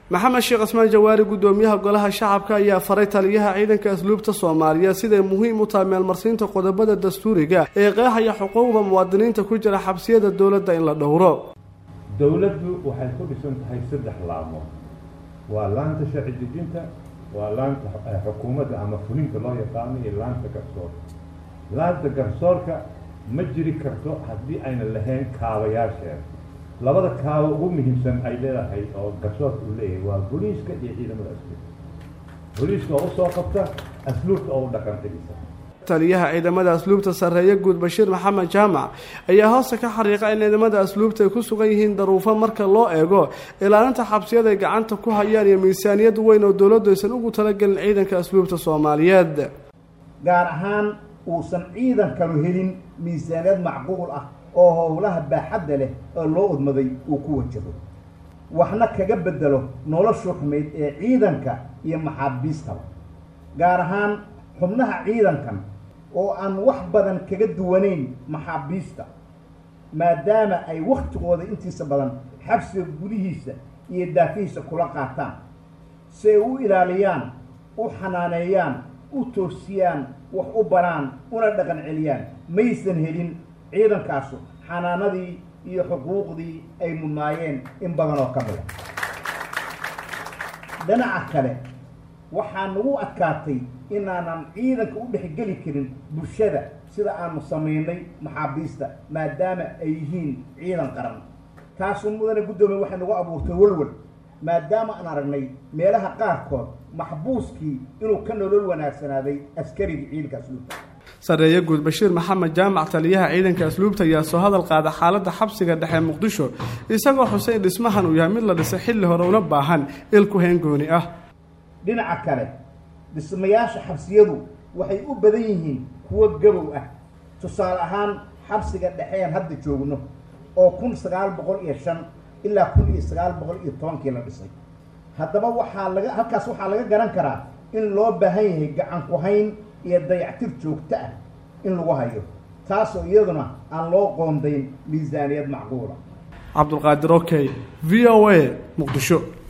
maxamed sheekh cismaan jawaari guddoomiyaha golaha shacabka ayaa faray taliyaha ciidanka asluubta soomaaliya siday muhiim u tahay meelmarsiinta qodobada dastuuriga ee qeexaya xuquuqda muwaadiniinta ku jira xabsiyada dowladda in la dhowro dowladdu waxay ku dhisan tahay saddex laamo waa laanta sharci dejinta waa laanta xukuumadda ama fulinta loo yaqaano iyo laanta garsoorka laanta garsoorka ma jiri karto haddii ayna lahayn kaabayaasheeda labada kaabo ugu muhiimsan ay leedahay oo garsoorka uu leeyahay waa booliiska iyo ciidamada asluubta booliiska oo usoo qabta asluubta oo u dhaqantegisa taliyaha ciidamada asluubta sarreeye guud bashiir maxamed jaamac ayaa hoosta ka xariiqa in ciidamada asluubta ay ku sugan yihiin daruufo marka loo eego ilaalinta xabsiyada ay gacanta ku hayaan iyo miisaaniyad weyn oo dowladdu aysan ugu talagelin ciidanka asluubta soomaaliyeed gaar ahaan uusan ciidankanu helin miisaaniyad macquul ah oo howlaha baaxadda leh oo loo udmaday uu ku wajaho waxna kaga bedelo noloshu xumayd ee ciidanka iyo maxaabiistaba gaar ahaan xubnaha ciidankan oo aan wax badan kaga duwanayn maxaabiista maadaama ay wakhtigooda intiisa badan xabsiga gudihiisa iyo daafihiisa kula qaataan si ay u ilaaliyaan u xanaaneeyaan u toosiyaan wax u baraan una dhaqan celiyaan maysan helin ciidankaasu xanaanadii iyo xuquuqdii ay mudnaayeen in badan oo ka mida dhinaca kale waxaa nagu adkaatay inaanan ciidanka u dhexgeli karin bulshada sida aanu samaynay maxaabiista maadaama ay yihiin ciidan qaran taasu mudane guddoomiye waxay nagu abuurtay walwal maadaama aan aragnay meelaha qaarkood maxbuuskii inuu ka nolol wanaagsanaaday askarigii ciidanka asluubta sarreeye guud bashiir maxamed jaamac taliyaha ciidanka asluubta ayaa soo hadal qaada xaaladda xabsiga dhexe muqdisho isagoo xusay in dhismahan uu yahay mid la dhisay xilli hore una baahan ilku heengooni ah dhinaca kale dhismayaasha xabsiyadu waxay u badan yihiin kuwo gabow ah tusaale ahaan xabsiga dhexean hadda joogno oo kun sagaal boqol iyo shan ilaa kun iyo sagaal boqol iyo tobankii la dhisay haddaba waxaa laga halkaas waxaa laga garan karaa in loo baahan yahay gacan ku hayn iyo dayactir joogto ah in lagu hayo taasoo iyaduna aan loo qoondayn miisaaniyad macquula cabdulqaadir okey v o a muqdisho